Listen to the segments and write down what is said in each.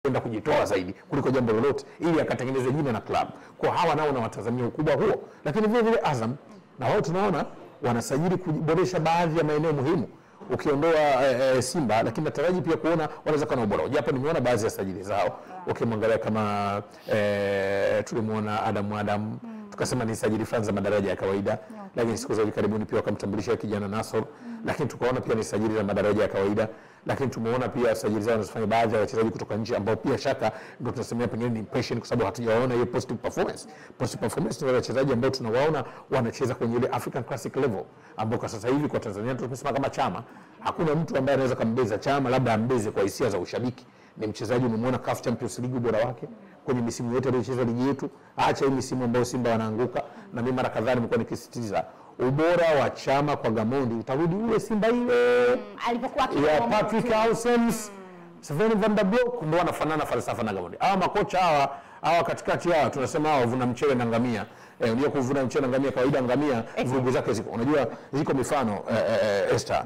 kwenda kujitoa zaidi kuliko jambo lolote, ili akatengeneze jina na klabu. Kwa hawa nao na watazamia ukubwa huo, lakini vile vile Azam na wao tunaona wanasajili kuboresha baadhi ya maeneo muhimu ukiondoa eh, eh, Simba, lakini nataraji pia kuona wanaweza kuwa na ubora, japo nimeona baadhi ya sajili zao ukimwangalia kama eh, tulimuona Adam Adam tukasema ni sajili fulani za madaraja ya kawaida lakini siku za hivi karibuni pia wakamtambulisha kijana Nasor, lakini tukaona pia ni sajili za madaraja ya kawaida, lakini tumeona pia sajili zao wanazofanya baadhi ya wachezaji kutoka nje ambao pia shaka ndio tunasemea pengine ni impression, kwa sababu hatujawaona hiyo positive performance. Positive performance ni wale wachezaji ambao tunawaona wanacheza kwenye ile African Classic level, ambao kwa sasa hivi kwa Tanzania tumesema kama Chama, hakuna mtu ambaye anaweza kambeza Chama, labda ambeze kwa hisia za ushabiki. Ni mchezaji umemwona CAF Champions League ubora wake kwenye misimu yote aliyocheza ligi yetu, acha hii misimu ambayo Simba wanaanguka. Na mimi mara kadhaa nimekuwa nikisisitiza ubora wa Chama kwa Gamondi utarudi ule Simba ile alipokuwa ya akiwa Patrick Aussems Sven van der Blok ndio wanafanana falsafa na Gamondi. Hawa makocha hawa hawa katikati hawa tunasema hawa vuna mchele na ngamia. Eh, unajua kuvuna mchele na ngamia kawaida ngamia vurugu zake ziko. Unajua ziko mifano eh, eh, eh, Esther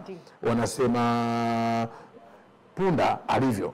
wanasema punda alivyo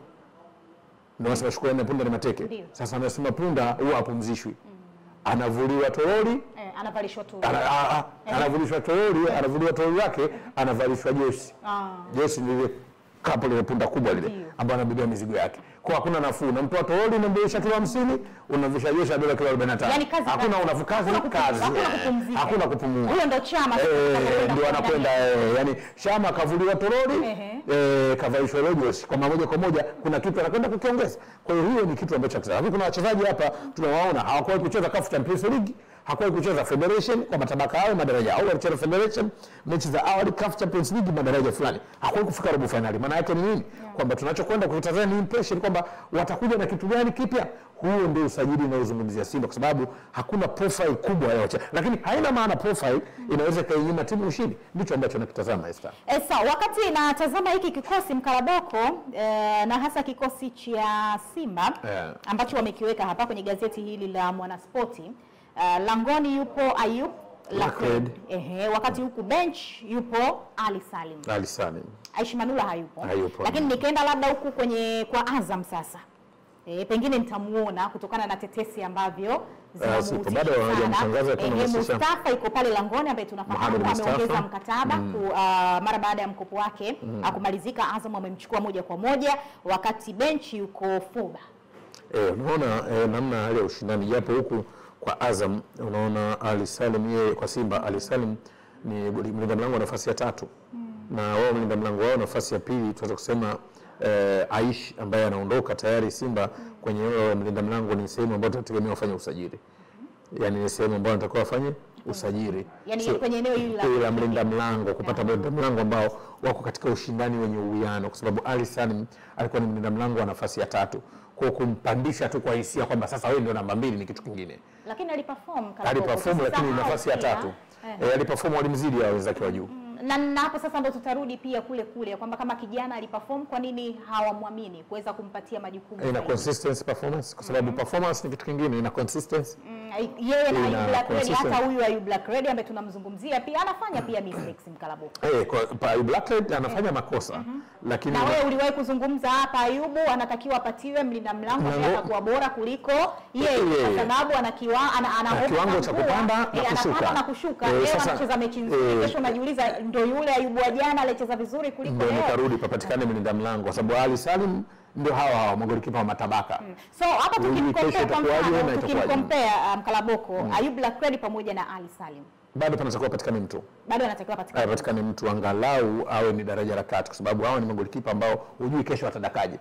ndio wanasema shukrani ya punda ni mateke. Ndio. Sasa anasema punda huwa hapumzishwi. Anavuliwa toroli eh, anavalishwa tu ana, a, a, anavulishwa toroli, anavuliwa toroli yake, anavalishwa jesi. Ah. Jesi ni ile kapo lile punda kubwa lile Ndio. ambayo anabebea mizigo yake. Kwa hakuna nafuu. Unamtoa toroli unambebesha kilo 50, unamvisha jeshi ya dola kilo 45. Yaani kazi hakuna kazi. unafu kazi Hakuna kupu- kazi. hakuna eh, kupumzika. Hakuna kupumua. huyo ndo chama Eh, atakapokwenda ndio anakwenda kuangalia. eh, yani Shama kavuliwa toroli Ehe. eh, kavalishwa logos kwa moja kwa moja, kuna kitu anakwenda kukiongeza. Kwa hiyo hiyo ni kitu ambacho hakisa. Lakini kuna wachezaji hapa tunawaona hawakuwahi kucheza CAF Champions League, hakuwahi kucheza Federation kwa matabaka hayo madaraja au walicheza Federation mechi za awali CAF Champions League madaraja fulani, hakuwahi kufika robo finali. Maana yake ni nini? Kwamba tunachokwenda kutazama ni impression kwamba watakuja na kitu gani kipya. Huo ndio usajili unaozungumzia Simba, kwa sababu hakuna profile kubwa ya wachezaji, lakini haina maana profile inaweza ikainyima timu ushindi. Ndicho ambacho nakitazama Esther. Eh, sawa, wakati natazama hiki kikosi mkaraboko eh, na hasa kikosi cha Simba Yeah. ambacho wamekiweka hapa kwenye gazeti hili la Mwanaspoti eh, langoni yupo Ayub Lakred, Lakred. ehe, wakati huku bench yupo Ali Salim, Ali Salim. Aishi Manula hayupo, Hayupo. lakini nikaenda labda huku kwenye kwa Azam sasa E, pengine nitamuona kutokana na tetesi ambavyo sipo. Bado sana. hawajamtangaza kama Ehe, msisha- Mustafa iko pale langoni ambaye tunafahamu Mohamed Mustafa. ameongeza mkataba ku, ah, mara baada ya mkopo wake ah, kumalizika. Azam amemchukua moja kwa moja, wakati benchi yuko Fuba. Eh, unaona eh, namna hali ya ushindani japo huku kwa Azam unaona Ali Salim yeye kwa Simba Ali Salim ni mlinda mlango wa nafasi ya tatu na wao mlinda mlango wao nafasi ya pili tunaweza kusema eh, Aish ambaye anaondoka tayari Simba kwenye eneo la mlinda mlango ni sehemu ambayo tunategemea wafanye usajili yani ni sehemu ambayo anatakiwa wafanye usajili Yani Sio- kwenye eneo hili la- hili la mlinda mlango kupata mlinda mlango ambao wako katika ushindani wenye uwiano, kwa sababu Ali Salim alikuwa ni mlinda mlango wa nafasi ya tatu. Kwa kumpandisha tu kwa hisia kwamba sasa wewe ndio namba mbili ni kitu kingine. Lakini aliperform Karaboko. Aliperform lakini Tusisahau nafasi ya pia, tatu eh, eh, aliperform walimzidi hao wenzake wa juu. na, na hapo sasa ndo tutarudi pia kule kule ya kwamba kama kijana aliperform, kwa nini hawamwamini kuweza kumpatia majukumu Ina zaidi? consistency performance, kwa sababu performance ni kitu kingine, ina consistency Mm, yeye na Ina Ayub Black Red, consistent. hata huyu Ayub Black Red ambaye tunamzungumzia pia anafanya pia mistakes Mkalaboko. eh, kwa pa Blackhead anafanya makosa lakini Na wewe uliwahi kuzungumza hapa, Ayubu anatakiwa apatiwe mlinda mlango ambaye Mlango. atakuwa bora kuliko yeye, Yeye. kwa sababu ana kiwa ana, ana Na hofu kiwango za cha mvua. kupanda na Eh, kushuka. anapanda na kushuka. Eh, Leo sasa- anacheza mechi nzuri, eh, kesho unajiuliza ndio yule Ayubu wa jana aliyecheza vizuri kuliko ndio leo. nikarudi papatikane mlinda mlango, kwa sababu Ali Salim ndio hawa hawa magolikipa wa matabaka So hapa Hujui kesho tukimkompea kwa itakuwaje na mfano, itakuwaje. tukimkompea uh, Mkalaboko Ayub Black Red pamoja na Ali Salim bado panatakiwa patikane mtu bado anatakiwa patikana apatikane mtu angalau awe ni daraja la kati, kwa sababu hawa ni magolikipa ambao hujui kesho watadakaje.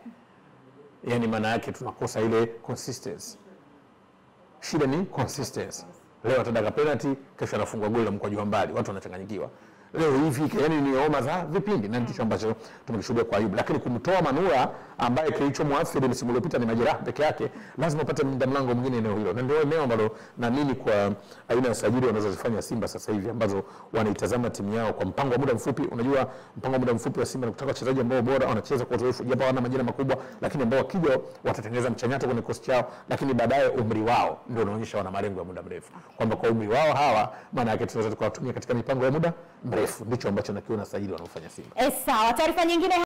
Yani maana yake tunakosa ile consistency. Shida ni consistency. Leo atadaka penalty, kesho anafungwa goli la mkwaju wa mbali, watu wanachanganyikiwa. Leo hivi yani ni homa za vipindi, na ndicho ambacho tumekishuhudia kwa Ayub. Lakini kumtoa Manula ambaye kilichomwathiri msimu uliopita ni majeraha peke yake, lazima upate mlinda mlango mwingine eneo hilo, na ndio eneo ambalo naamini kwa aina ya sajili wanazozifanya Simba sasa hivi ambazo wanaitazama timu yao kwa mpango wa muda mfupi. Unajua mpango wa muda mfupi wa Simba ni kutaka wachezaji ambao bora wanacheza kwa uzoefu, japo hawana majina makubwa, lakini ambao wakija watatengeneza mchanyato kwenye kikosi chao, lakini baadaye umri wao ndio unaonyesha wana malengo ya muda mrefu, kwamba kwa umri wao hawa, maana yake tunaweza tukawatumia katika mipango ya muda mrefu. Ndicho ambacho nakiona sajili wanaofanya Simba. Eh, sawa. Taarifa nyingine